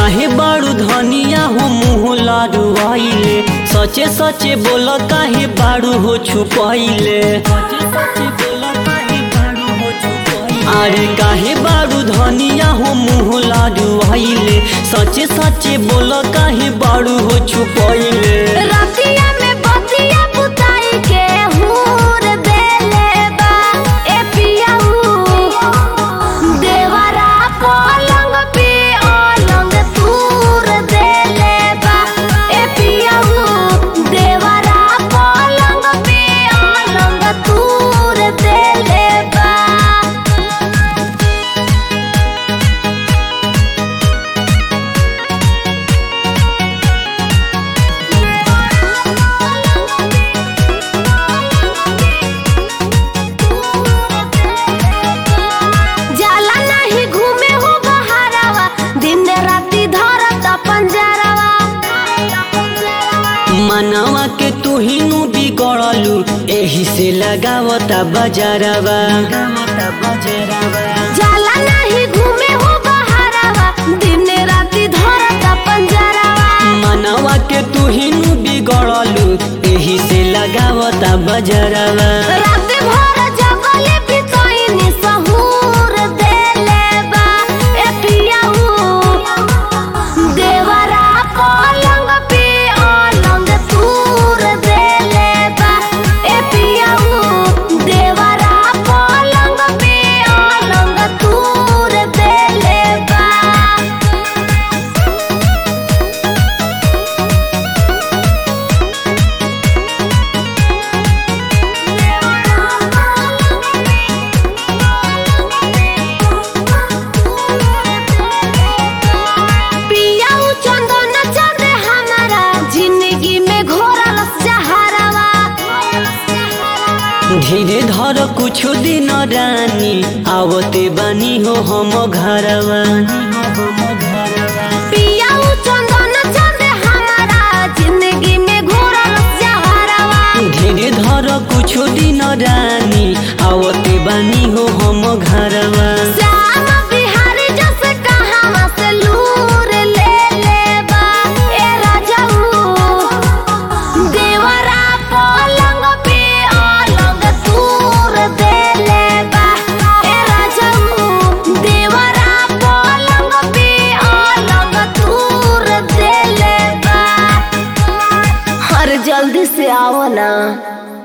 काहे बारू धनिया हो मुँह लाडुआइले सचे सचे बोल काहे बारू हो छुपाइले अरे काहे बारू धनिया हो मुँह लाडुआइले सचे सचे बोल काहे बारू हो छुपाइले रतिया में बतिया बुताई के हूर देले बा ए पियाऊ देवरा पलंग पे अलंग तूर देले बा ए पियाऊ देवरा पलंग पे अलंग तूर देले बा जाला नहीं घूमे हो बहारवा दिन राती धरत पंजरवा मनवा के तू ही नु बिगड़लू एही से लगावता बजारवा जाला नहीं घूमे हो बहारवा दिन राती धरत पंजरवा मनवा के तू ही नु बिगड़लू एही से लगावता बजरवा रात भर जगले बितैनी सहूर देले बा ए पियाऊ देवरा पलंग पे अलंग तूर देले बा ए पियाऊ देवरा पलंग पे अलंग तूर देले बा पियाऊ चंदन चढ़े हमारा जिंदगी में घोरल जहरवा धीरे धर कुछ दिन रानी आवते बानी हो हम घरवा पियाऊ चंदन चढ़े हमारा जिंदगी में घोरल जहरवा धीरे धर कुछ दिन रानी आवते बानी हो हम घरवा श्याम बिहारी जस कहाँ से लूर ले ले बा ए राजाऊ देवरा पलंग पे अलंग तूर दे ले बा ए राजाऊ देवरा पलंग पे अलंग तूर दे ले बा हर जल्दी से आओ ना